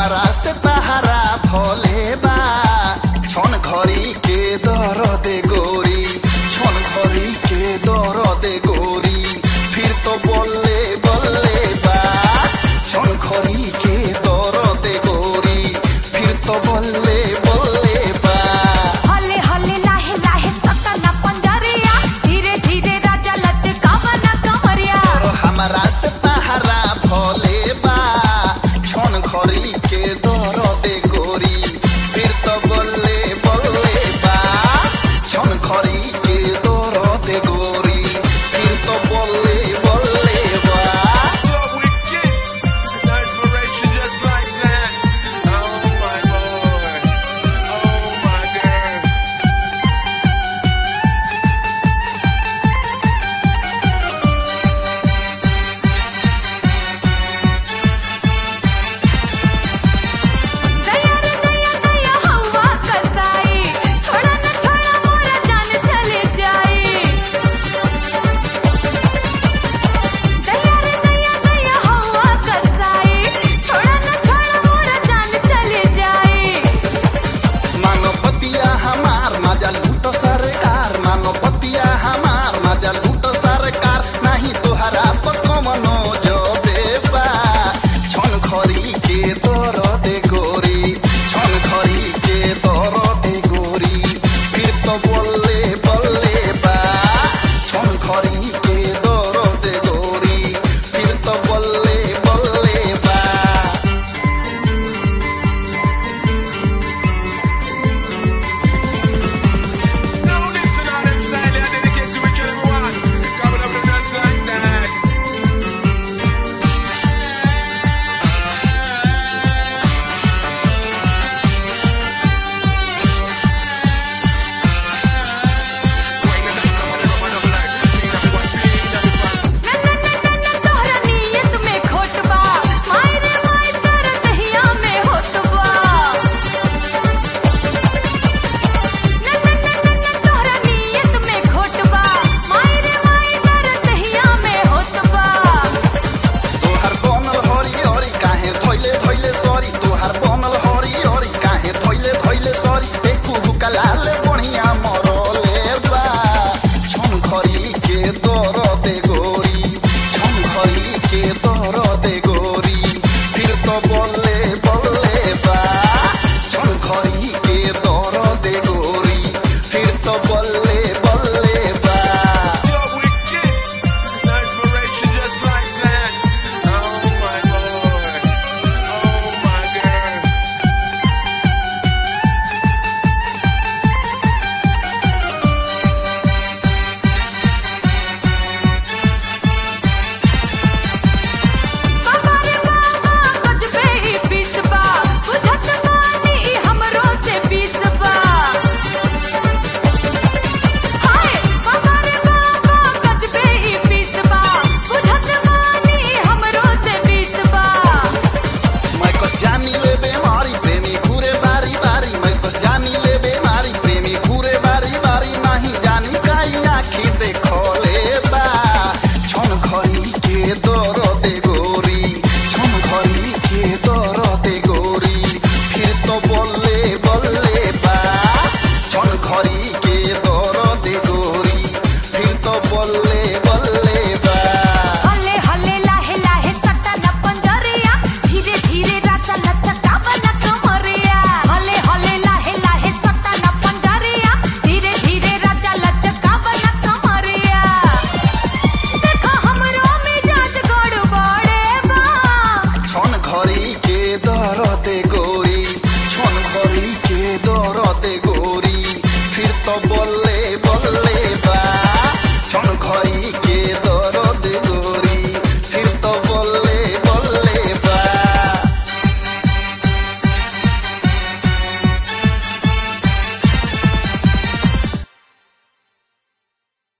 हमारा से तहारा भोले बा छन घड़ी के दर दे गोरी छन घड़ी के दर दे गोरी फिर तो बोले बोले बा छन घड़ी के दर दे गोरी फिर तो बोले बोले बा हले हले लाहे लाहे सतना पंजरिया धीरे धीरे राजा लचकावना कमरिया और हमारा से तहारा भोले बा छन घड़ी के दर दे गोरी फिर तो बोले बोले बा छन घड़ी के दर दे गोरी फिर तो बोले बोले बा So we get inspiration just like that. Oh my lord. Oh my god. दया रे दया दया हवा कसाई छोड़ा न छोड़ा मोरा जान चले जाई दया रे दया दया हवा कसाई छोड़ा न छोड़ा मोरा जान चले जाई मानवतिया हमार मजा लूटो सरकार मानवतिया हमार मजा लूटो सरकार नहीं तोहरा पर कमनो जो बेबा छन खरी के दर दे गोरी छन खरी के दर दे गोरी फिर तो बोले बोले बा छन खरी के दर दे गोरी फिर तो बोले बोले बा Now listen on them style, I dedicate to each and every one. Coming up just like that. तोहरा नियत में खोट बा माय रे माय तोरा दहिया में होत बा तोहरा नियत में खोट बा माय रे माय तोरा दहिया में होत बा तोहार बनल हरी हरी काहे धैले धैले सरी तोहार बनल हरी हरी काहे धैले धैले सरी एकू हुकलाले बढ़िया मरले बा छन खरी के दर दे गोरी छन खरी के दर दे गोरी फिर तो बोले बोले बा छन खरी के दर दे गोरी फिर तो बोले बोले बा Yo, we get inspiration just like that. Oh my lord. Oh my god. बाबा रे बाबा कुछ पे ही पीस बा बुझत बानी हमरो से पीस बा हाय बाबा रे बाबा कुछ पे ही पीस बा बुझत बानी हमरो से पीस बा मैं कस जानी ले बेमारी प्रेमी घूरे बारी बारी मैं कस जानी ले बेमारी प्रेमी घूरे बारी बारी नहीं जानी काई आखी देखो ले बा छन घरी के दर दे गोरी छन घरी के दर दे गोरी फिर तो बोले बोले बा छन घरी के दर दे गोरी फिर तो बोले बोले बा हले हले लाहे लाहे सटा न पंजरिया धीरे धीरे राजा लचकावना कमरिया हले हले लाहे लाहे सटा न पंजरिया धीरे धीरे राजा लचकावना कमरिया देखो हमरो मिजाज गड़बड़े बा छन घरी के दर दे गोरी छन घरी के दर दे गोरी फिर तो बोले